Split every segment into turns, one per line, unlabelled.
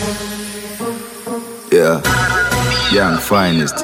Yeah, young finest.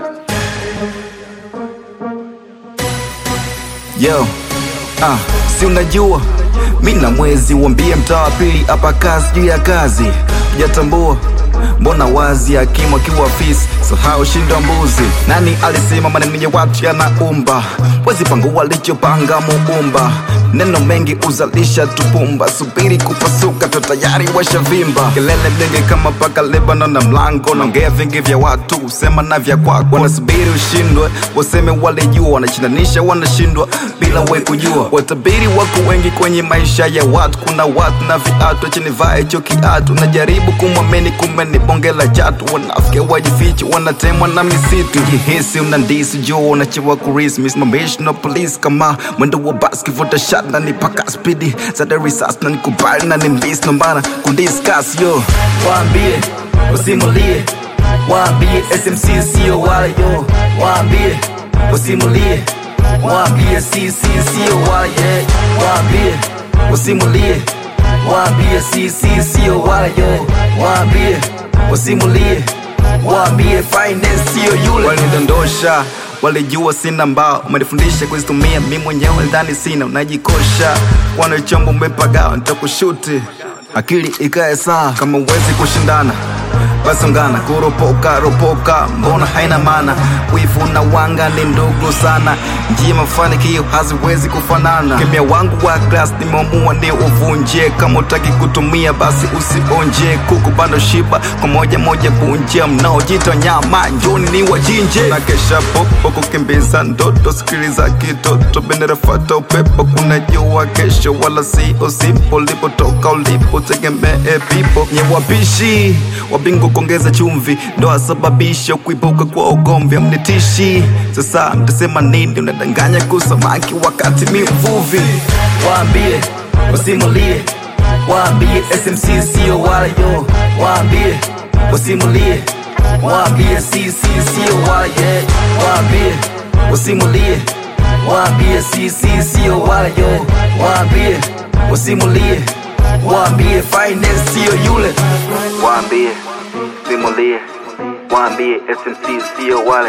Yo, ah, si unajua mi na mwezi uambie mtaa wa pili hapa kazi juu ya kazi hujatambua mbona wazi hakimu akiwa fisi sahau shindo mbuzi nani alisema maneno ya watu yanaumba wezi pangu walichopanga muumba neno mengi uzalisha tupumba subiri kupasuka to tayari washavimba kelele mingi kama paka Lebanon na mlango naongea vingi vya watu usema na vya kwako wanasubiri ushindwe waseme walijua wanashinanisha wanashindwa bila we kujua watabiri wako wengi kwenye maisha ya watu kuna watu na viatu chini vaa hicho kiatu najaribu kumwamini kumbe ni bonge la chatu wanafike wajifichi wanatemwa na misitu jihisi unandisi juu unachewa kurisi misimamishi na polisi kama mwendo wa basi kivuta shot na nipaka spidi zada risasi na nikubali na nimbisi nombana kudiscuss yo waambie usimulie waambie smc sio wale yo waambie usimulie waambie cc sio wale yeah. waambie usimulie waambie cc sio wale yo waambie usimulie waambie finance sio yule walinidondosha walijua sina mbao umenifundisha kuzitumia mi mwenyewe ndani sina unajikosha wana chombo umepagawa nitakushuti akili ikae saa kama uwezi kushindana basi ungana kuropoka ropoka mbona haina maana wivu na wanga ni ndugu sana njia mafanikio haziwezi kufanana kimya wangu wa glas nimeamua ni uvunje kama utaki kutumia basi usionje kuku bando shiba kwa moja moja punje mnaojita nyama njoni ni wajinje na kesha popo kukimbiza ndoto sikiliza kitoto bendera fata upepo kuna jua kesho wala sio simpo lipotoka ulipo tegemee pipo nye wapishi wabingu kuongeza chumvi ndo asababisha kuibuka kwa ugomvi amnitishi sasa mtasema nini unadanganya kusamaki wakati mi mvuvi waambie wasimulie waambie smc sio wale yo waambie wasimulie waambie cc sio wale yeah. waambie wasimulie waambie cc sio wale yo waambie wasimulie waambie finance sio yule waambie simulie waambie smc sio wale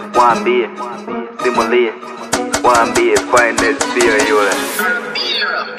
waambie simulie waambie finance sio yule